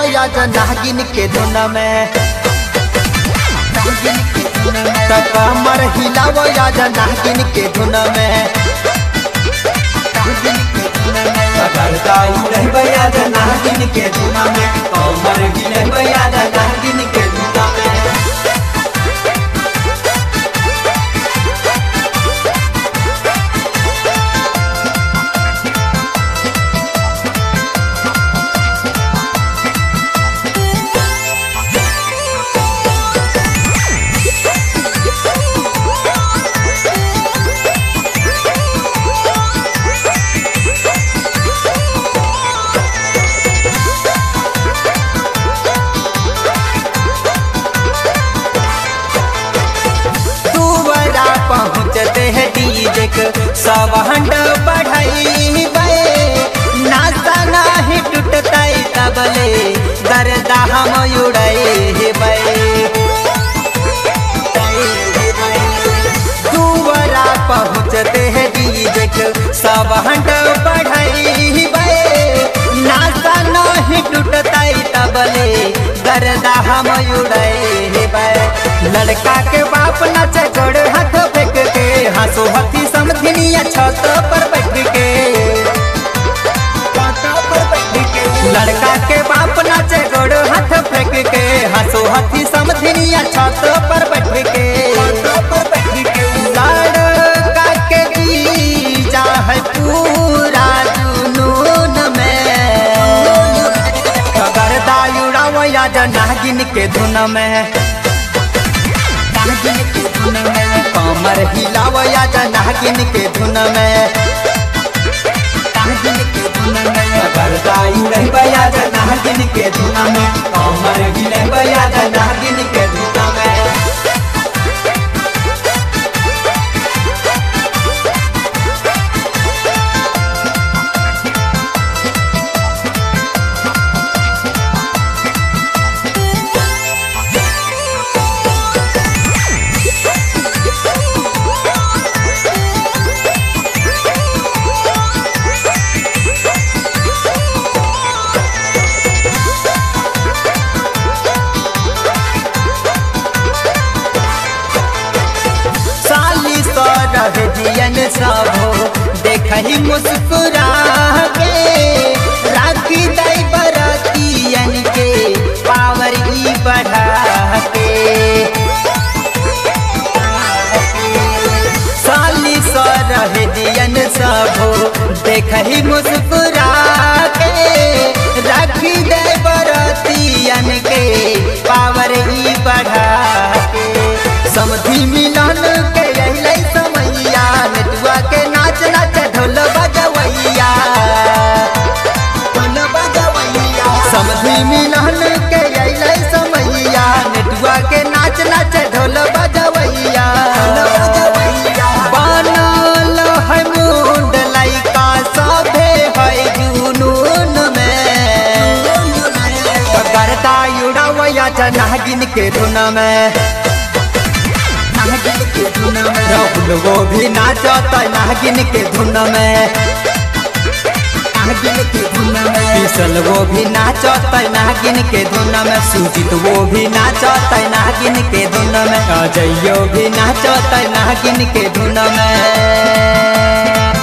या नागिन के धुन में त कमर हिलावो या नागिन के धुन में करता उड़ैया नागिन के धुना में कमर गिलैया नागिन के धुना में तू बड़ा पहुँचते है डीजे के सब हंड बढ़ाई नाचा नाही टूटता तबले दर्दा हम उड़ाई तू बड़ा पहुँचते है डीजे के सब हंड बढ़ाई नाचा नाही टूटता तबले दर्दा हम उड़ाई लड़का के बाप नाचे गोड़ हाथ फेंक के हंसो हथी समधिनिया छत पर बैठ के लड़का के बाप नाचे गोड़ हाथ फेंक के हंसो हथी समधिनिया छत पर बैठ के लड़का के जीजा है पूरा जुनून में गर्दा उड़ावया नागिन के धुन में कमर हिलावया नागिन के धुन में करता उड़ैया नागिन के धुना में कमर गिलैया नागिन के धुना में साली सौ रह दियन सबो देखही मुस्कुरा के राखी दई बरतियन के पावर ई बढ़ा के साली सौ रह दियन सबो देखही मुस्कुरा के राखी दई बरतियन के पावर ई बढ़ा के समधी मिलन के अइलै समैया नेटुआ के नाच नाच ढोल बजवैया ढोल बजवैया समधी मिलन के अइलै समैया नेटुआ के नाच नाच ढोल बजवैया बनल है मुंड लइका सभे है जुनून में करता उड़ावया नागिन के धुन में राहुल वो भी नाचत नागिन के धुन में किशन वो भी नाचत नागिन के धुन में सुजीत वो भी नाचत नागिन के धुन में अजयो भी नाचत नागिन के धुन में